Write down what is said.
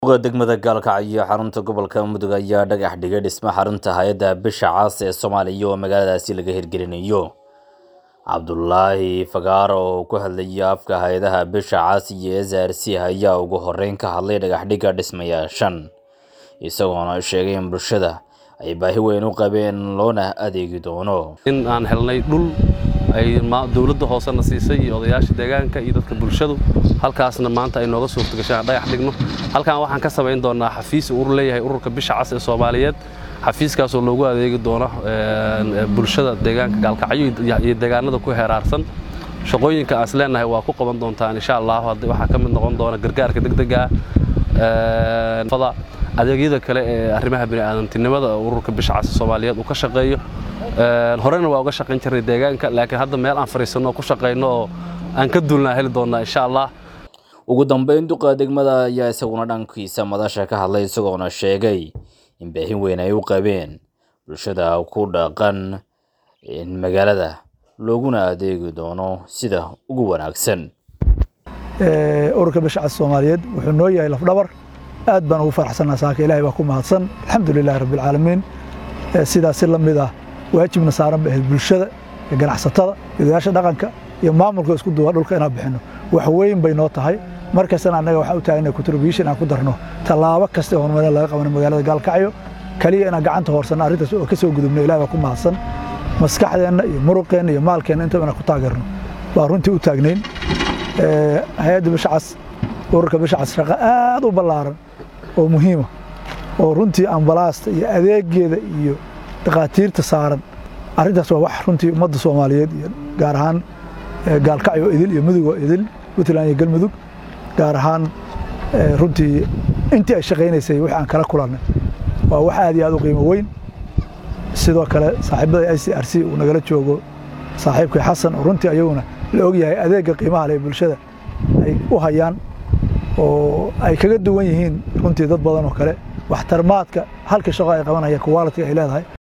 uga degmada gaalkacyo xarunta gobolka mudug ayaa dhagax dhigay dhisme xarunta hay-adda bisha cas ee soomaaliya oo magaaladaasi laga hirgelinayo cabdulaahi fagaaro oo ku hadlaya afka hay-adaha bisha cas iyo s r c ayaa ugu horeyn ka hadlay dhagaxdhigga dhismayaashan isagoona sheegay in bulshada ay baahi weyn u qabeen loona adeegi doono in aan helnay dhul ay dowladda hoosena siisay iyo odayaasha deegaanka iyo dadka bulshadu halkaasna maanta ay nooga suurtagashay aan dhagax dhigno halkan waxaan ka samayn doonaa xafiis urur leeyahay ururka bisha cas ee soomaaliyeed xafiiskaasoo loogu adeegi doono bulshada deegaanka gaalkacyo iyo deegaanada ku heeraarsan shaqooyinka aan is leenahay waa ku qaban doontaan insha allah waxaa ka mid noqon doona gargaarka degdega adeegyada kale ee arrimaha bini'aadantinimada ururka bisha cas soomaaliyeed uu ka shaqeeyo horena waa uga shaqayn jirnay deegaanka laakiin hadda meel aan fadhiisanno oo ku shaqayno oo aan ka duulnaa heli doonnaa insha allah ugu dambeyn duqa degmada ayaa isaguna dhankiisa madasha ka hadlay isagoona sheegay in baahin weyn ay u qabeen bulshada ku dhaqan magaalada looguna adeegi doono sida ugu wanaagsan ururka bisha cas soomaaliyeed wuxuu noo yahay lafdhabar aad baan ugu faraxsanaa saaka ilahay baa ku mahadsan alxamdu lilahi rabbialcaalamiin sidaas si la mid ah waajibna saaran bay ahayd bulshada iyo ganacsatada iyo odayaasha dhaqanka iyo maamulka isku duwa dhulka inaan bixinno wax weyn bay noo tahay markastana annaga waxaan u taagna contribution aan ku darno tallaabo kasta ee horumarin laga qabano magaalada gaalkacyo kaliya inaan gacanta hoorsanno arrintaas oo ka soo gudubno ilahay baa ku mahadsan maskaxdeenna iyo muruqeenna iyo maalkeenna intaba inaan ku taageerno baa runtii u taagnayn hay-adda bisha cas ururka bisha cas shaqo aad u ballaaran oo muhiima oo runtii ambalaasta iyo adeegeeda iyo dhakhaatiirta saaran arrintaas waa wax runtii ummadda soomaaliyeed iyo gaar ahaan gaalkacyo idil iyo mudug oo idil puntland iyo galmudug gaar ahaan runtii intii ay shaqaynaysay wixii aan kala kulannay waa wax aad iyo aad u qiimo weyn sidoo kale saaxiibada i c r c uu nagala joogo saaxiibkay xasan oo runtii ayaguna la ogyahay adeegga qiimaha leh bulshada ay u hayaan oo ay kaga duwan yihiin runtii dad badan oo kale waxtarmaadka halka shaqo ay qabanaya quality ay leedahay